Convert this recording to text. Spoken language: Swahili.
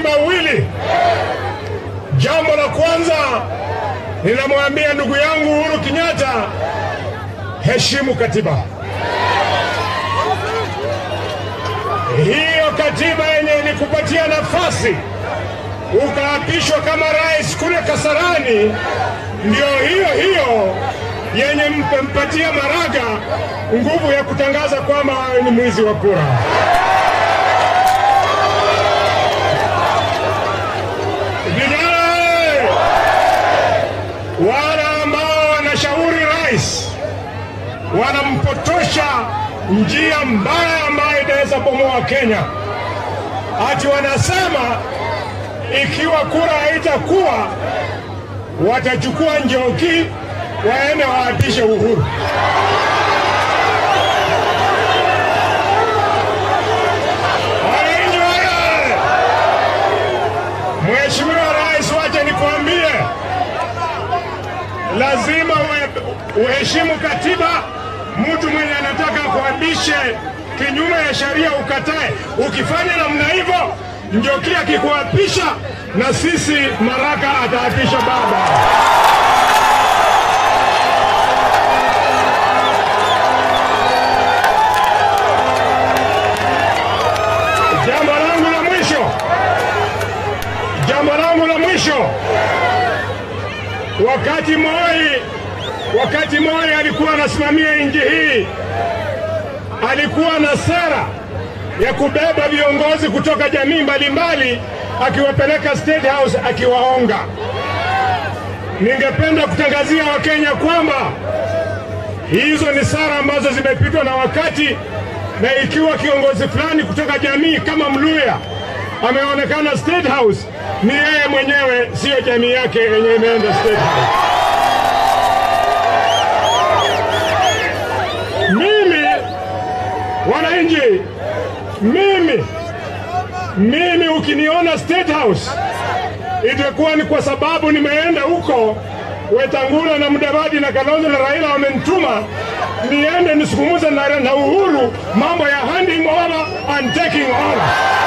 mawili. Jambo la kwanza ninamwambia ndugu yangu Uhuru Kenyatta, heshimu katiba. Hiyo katiba yenye ilikupatia nafasi ukaapishwa kama rais kule Kasarani, ndio hiyo hiyo yenye mpatia Maraga nguvu ya kutangaza kwamba wewe ni mwizi wa kura. Vijana eh, wale ambao wanashauri rais wanampotosha njia mbaya ambayo inaweza bomoa Kenya, ati wanasema ikiwa kura haitakuwa watachukua Njoki waende waapishe Uhuru. Wananchi wale, Mheshimiwa Rais, wacha nikwambie, lazima uhe- uheshimu katiba. Mtu mwenye anataka kuabishe kinyume ya sheria ukatae. Ukifanya namna hivyo, Njoki akikuapisha na sisi Maraka ataapisha baba. Jambo langu la mwisho, jambo langu la mwisho, wakati Moi, wakati Moi alikuwa anasimamia nchi hii, alikuwa na sera ya kubeba viongozi kutoka jamii mbalimbali akiwapeleka State House akiwaonga. Ningependa kutangazia Wakenya kwamba hizo ni sara ambazo zimepitwa na wakati, na ikiwa kiongozi fulani kutoka jamii kama Mluya ameonekana State House, ni yeye mwenyewe, siyo jamii yake yenye imeenda State House. Mimi wananchi, mimi mimi, ukiniona State House itakuwa ni kwa sababu nimeenda huko Wetangula na Mudavadi na Kalonzo na Raila wamenituma niende nisungumuze na, na Uhuru mambo ya handing over and taking over.